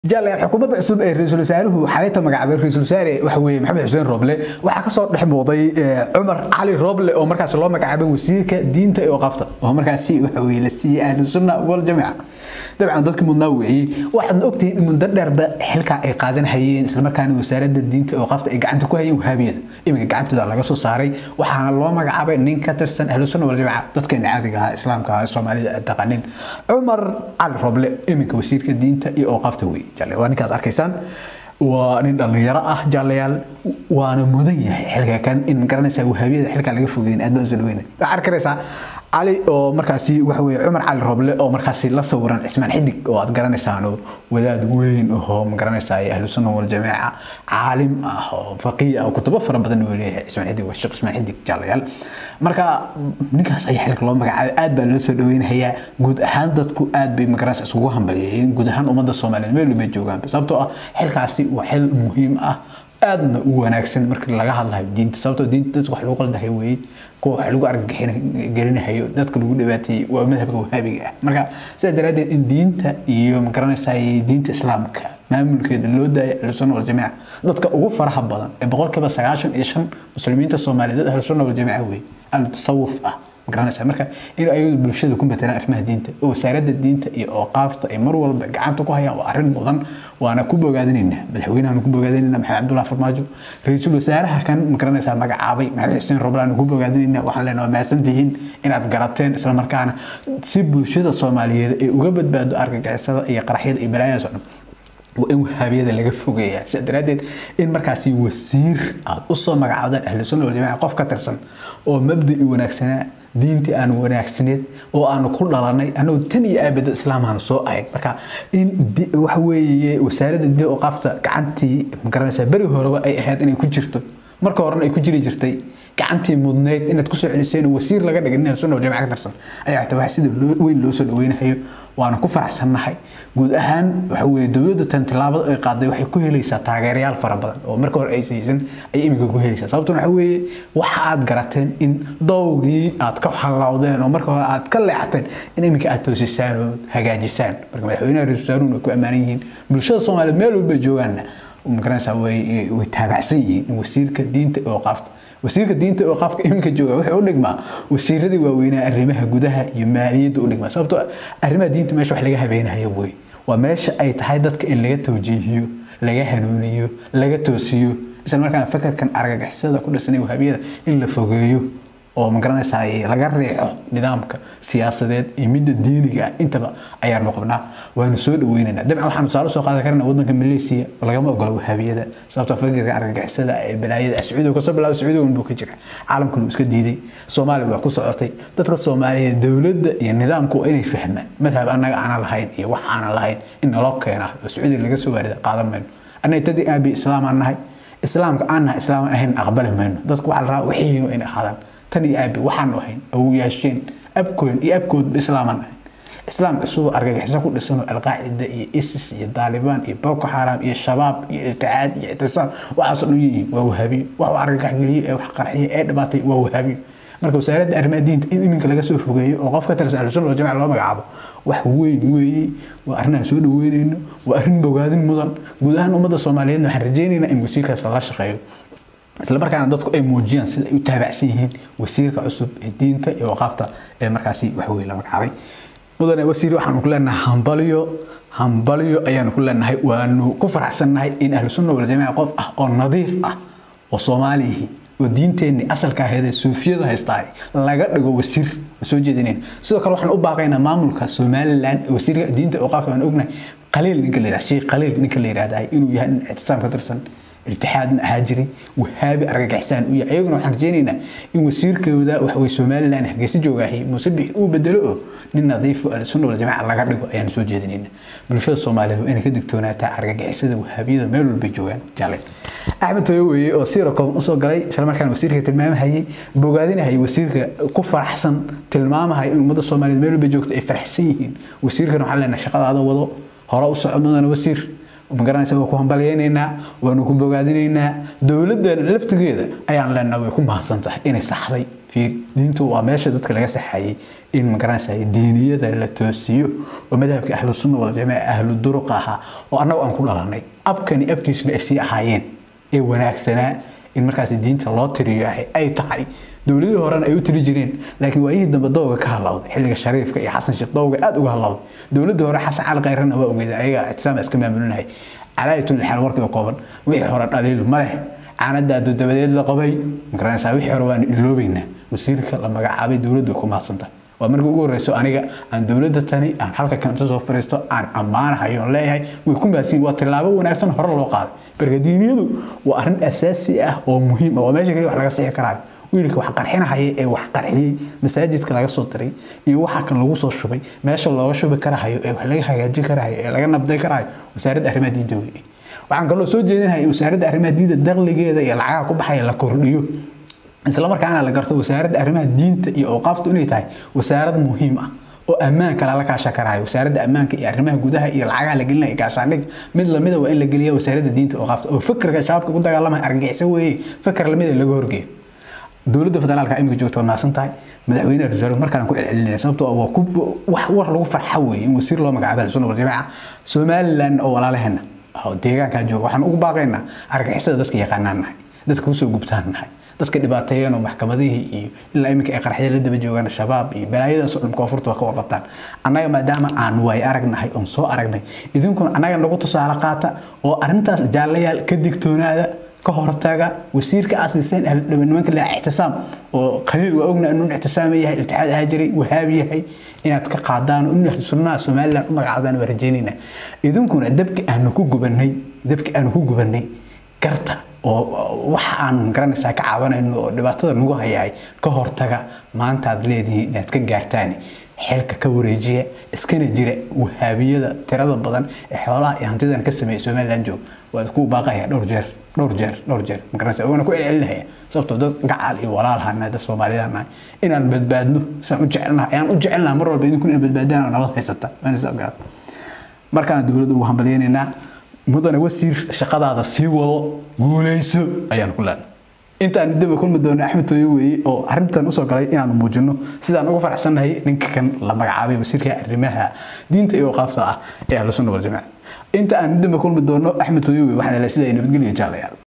jaalyaal xukuumadda cusub ee ra-iisul wasaaruhu xalinta magacaabay ra-iisul wasaare waxa weeye maxamed xuseen rooble waxaa kasoo dhex muuqday cumar cali rooble oo markaas loo magacaabay wasiirka diinta ee waqafta oo markaasi waxa weye la siiyey ahlu sunna wal jamiica dabcan dadka mudnaa weeyey waxaadna ogtihiin in muddo dheerba xilkaa ay qaadanhayeen islamarkaana wasaaradda diinta ee waqafta ay gacanta ku hayeen wahaabiyada iminka gacantooda laga soo saaray waxaana loo magacaabay nin ka tirsan ahlu sunna wal jamiica dadkeena caadiga ahaa islaamka ahaa soomaalida aad taqanin cumar cali rooble iminka wasiirka diinta iyo waqafta weeye waa ninkaad arkaysaan waa nin dhallinyaro ah jaalayaal waana mudan yahay xilka kan in garanaysaa wahaabiyada xilkaa laga fogeyn aad baan usoo dhaweyna waxaa arkaraysaa cali oo markaasi waxa weye cumar cali roble oo markaasi la sawiran cismaan xidig oo aad garanaysaan oo wadaad weyn ahoo ma garanaysaa ahlu sunna wal jamiica caalim ah oo faqiih ah oo kutubo fara badan uu leeyahay cismaan xidig waa sheekh cismaan xidig jaalayaal marka ninkaas ayaa xilka loo magacaabay aad baa loo soo dhaweynayaa guud ahaan dadku aad bay magaranaysa isugu hambalyeeyeen guud ahaan ummadda soomaaliyeed meel walbay joogaan sababtoo ah xilkaasi waa xil muhiim ah aadna u wanaagsan marka laga hadlayo diinta sababtoo diinta dadka wax lagu qaldahay weeye kuwa wax lagu argagixingelinahayo dadka lagu dhibaateeyey waa madhabka wahaabiga ah marka sidaa daraaddeed in diinta iyo magaranaysaa diinta islaamka maamulkeeda loo daaya ahlusunna waljamiica dadka ugu faraha badan ee boqolkiiba sagaashan iyo shan muslimiinta soomaaliyeed ahlusunna waljamiica weeye ahlu tasawuf ah garanaysaa marka in ayadu bulshada ku matelaan arrimaha diinta oo wasaaradda diinta iyo ooqaafta ay mar walba gacanta ku hayaan waa arrin mudan waana ku bogaadinaynaa madaxweynahan ku bogaadinaynaa maxamed cabdullahi farmaajo ra-iisul wasaaraha kan magaranaysaa magacaabay maxamed xuseen roblaan ku bogaadinaynaa waxaan leenahay waa mahadsantihiin inaad garateen isla markaana si bulshada soomaaliyeed ay uga badbaado argagixisada iyo qaraxyada iyo balaayadaas oo dhan waa in wahaabiyada laga fogeeyaa sidaa daraaddeed in markaasi wasiir aad usoo magacaabdaan ahlu sunna waljamaaca qof ka tirsan oo mabda'i wanaagsanaa diintii aan wanaagsaneed oo aanu ku dhalanay anuu tan iyo aabada islaamaanu soo ahayn marka in waxa weeye wasaaradda diin oqaafta gacantii magaranaysaa beri horeba ay ahayd inay ku jirto marka horena ay ku jiri jirtay gacantii mudneyd inaad kusoo celiseen oo wasiir laga dhigin in sunna jamaca ka tirsan ayaa xitaa wax sida weyn loo soo dhaweynayo waana ku faraxsannahay guud ahaan waxa weeye dowladda tan tillaabada ay qaaday waxay ku helaysaa taageerayaal fara badan oo marka hore ay saysan ay iminka ku helaysaa sababtuna waxa weeye waxa aad garateen in dowgii aad ka hallawdeen oo marka hore aad ka leexateen in iminka aad toosisaan oo hagaajisaan marka madaxweynaha ra-isul wasaaruhuna way ku ammaanan yihiin bulshada soomaaliyeed meel walba joogaanna magaranaysaa way way taabacsan yihiin in wasiirka diinta oo qaafta wasiirka diinta oo qaafka iminka jooga wuxuu u dhigmaa wasiiradii waaweynaa arrimaha gudaha iyo maaliyadda u dhigmaa sababtoo arrimaha diinta meesha wax laga habeenayo wey waa meesha ay tahay dadka in laga tawjiihiyo laga hanuuniyo laga toosiyo isla markaana fakarkan argagixisada ku dhisanay wahaabiyada in la fogeeyo oo magaranaysaa laga reexo nidaamka siyaasadeed iyo midda diiniga ah intaba ayaanu qabnaa waanu soo dhaweynaynaa dabcan waxaanu tusaale soo qaadan karnaa waddanka maleesiya lagama ogola wahaabiyada sababtoo fakirka argagixisada ee balaayada sacuudiga kasoo bilaabo sacuudiga unbuu ka jira caalamkuna iska diiday soomaaliya waa ku socotay dadka soomaaliyeed dowladda iyo nidaamku waa inay fahmaan madhab annaga aanan lahayn iyo wax aanan lahayn in naloo keenaa oo sacuudiga laga soo waarida qaadan mayno annaga tadii aabi islaamaan nahay islaamka aan nahay islaaman ahayn aqbali mayno dadku waxaa la rabaa wixiinu inay ahaadaan tan iyo aabi waxaanu ahayn awowyaasheen abkoon iyo abkoodba islaamaan ahayn islaam cusub argagixiso ku dhisanoo alqaacida iyo isis iyo daalibaan iyo boko xaram iyo shabaab iyo ilticaad iyo ictisaam waxaasoo dhan yihiin waa wahaabiyo wax argagax geliye ee wax qarxiye ee dhibaatay waa wahaabiyo marka wasaaradda arrimaha diinta in iminka laga soo fogeeyo oo qof ka tirsan ahlusunna wal jamaca loo magacaabo wax weyn weeye waa arrin aan soo dhaweynayno waa arrin bogaadin mudan guud ahaan ummadda soomaaliyeed waxaan rajaynaynaa in wasiirkaas lala shaqeeyo isla markaana dadku ay muujiyaan sida ay u taabacsan yihiin wasiirka cusub ee diinta iyo waqaafta ee markaasi waxweye la magacaabay mudane wasiir waxaanu ku leenahay hambalyo hambalyo ayaanu ku leenahay waanu ku faraxsannahay in ahlu sunna wal jamiica qof ah oo nadiif ah oo soomaaliyihi oo diinteenni asalka aheedee suufiyada haystaa laga dhigo wasiir soo jeedinayn sidoo kale waxaan u baaqaynaa maamulka somalilan wasiirka diinta oo qaafka aan ognahay qaliil ninka la yidhahda sheekh qaliil ninka la yidhahda inuu yahay nin ictisaam ka tirsan iltixaadna ahaa jiray wahaabi argagixisaan u yahay ayaguna waxaan rajaynaynaa in wasiirkooda waxawey somalilan hargeysa joogaahi muuse bixi uu bedelo oo nin nadiifo ahlusunna wal jamaca laga dhigo ayaan soo jeedinayna bulshada soomaaliyeed waa inay ka digtoonaataa argagixisada wahaabiyada meel walbay joogaan jale axmed toyo weeye oo siirakoon usoo galay islamarkaana wasiirka tilmaamahayay bogaadinahayay wasiirka ku faraxsan tilmaamahaya in ummadda soomaaliyeed meel walbay joogto ay faraxsan yihiin wasiirkan waxaan leenahay shaqadaada wado hore u soco mudana wasiir magaranaysa waa ku hambalyaynaynaa waanu ku bogaadinaynaa dowladdan laftigeeda ayaan leenahay way ku mahadsan tahay inay saxday fiir diintu waa meesha dadka laga saxayay in magaranaysa diiniyada la toosiyo oo madhabka ahlu sunna wal jamaa ahlu duruq ahaa oo annagu aan ku dhalanay abkani abkiisuna ay sii ahaayeen ee wanaagsanaa in markaas diinta loo tiriyo ay tahay dowladihii horena ay u tiri jireen laakiin waayihii dambe dowga ka hadlawday xilliga shariifka iyo xasan sheekh dowga aad uga hadlawday dowladii hore xasan cali kayrana waa ogeeda ayaga ictisaam iska maamulinahay calaayatul xal warkii kooban wixii hore dhaliil ma leh caanadaadu dabadeed la qabay magaranaysaa wixii hore waan iloobeynaa wasiirka la magacaabay dowladdu ku mahadsanta waa markii ugu horeyso aniga aan dowladda tani aan halka kanta soo fariisto aan ammaanahayo on leeyahay way ku mahadsan waa tilaabo wanaagsan hore loo qaaday marka diiniyadu waa arrin asaasi ah oo muhiim ah oo meesha kaliya wax laga sixi karaayo wiilka wax qarxinahaya ee wax qarxiyey masaajidka laga soo diray iyo waxa kan lagu soo shubay meesha looga shubi karahayo ee wax laga hagaajin karahayo ee laga nabday karahayo wasaaradda arrimaha diinta weeye waxaan kaloo soo jeedinahay wasaaradda arrimaha diinta dakhligeeda iyo lacagaha ku baxaya la kordhiyo isla markaana la garto wasaaradda arrimaha diinta iyo awqaaftu inay tahay wasaarad muhiim ah oo ammaanka lala kaasha karayo wasaaradda ammaanka iyo arrimaha gudaha iyo lacagaha la gelinaya gaashaandhig mid lamida waa in la geliya wasaaradda diinta awqaafta oo fikirka shabaabka ku dagaalamaya argagixiso weeye fikir lamida laga horgeeyo dowladda federaalka imika joogta waa naasan tahay madaxweyne rasaal markaan ku celcelinaya sababtoo waa ku wax war lagu farxa weeye in wasiir loo magacaabo sunna wal jamaaca somaliland oo walaalaheena oo deegaankaa jooga waxaan ugu baaqaynaa argagixisada dadka yaqaanaan nahay dadka kusoo gubtaan nahay dadka dhibaateeyeen oo maxkamadihii iyo ilaa iminka ay qaraxyada la daba joogaan shabaab iyo balaayadaas oo dhan koonfurta waa ka warqabtaan annaga maadaama aan waay aragnahay oon soo aragnay idinkuna annaga nagu tusaale qaata oo arrintaas jaalayaal ka digtoonaada ka hortaga wasiirka aad siiseen nimanka la ictisaam oo khaliil waa ogna inuu ictisaam yahay iltixaad ahaa jiray wahaab yahay inaad ka qaadaan oo in sunnaha somaliland u magacaabaan waa rajeynayna idinkuna dabki aanu ku gubanay dabki aanu ku gubanay garta oo waxa aan garanaysaa ka caawanayno oo dhibaatada nagu hayahay ka hortaga maanta aad leedihiin inaad ka gaartaan xilka ka wareejiya iskana jira wahaabiyada tirada badan ee xoolaha iyo hantidan ka sameeya somaliland joog waad ku baaqaya dhowr jeer dhowr jeer dhowr jeer magaranaysa waana ku celcelinaya sababtoo dad gacal iyo walaalha nahay dad soomaaliyada nahay inaan badbaadno saan u jecelnahay ayaan u jecelnahay mar walba idinkuna in badbaadaan oo nabad haysata markaana dowladda ugu hambalyaynaynaa mudane wasiir shaqadaada sii wado guuleyso ayaan ku leenahay intaan dib kulmi doono axmed tooyo weeye oo arrintan usoo galay inaanu muujino sidaan ugu faraxsannahay ninka kan la magacaabay wasiirka arrimaha diinta iyo qaabta ah ee ahlu sunna wal jamaa inta aan dib kulmi doono axmed tooyo weeye waxaan leeyahay sida ay nabadgelyo jaalayaal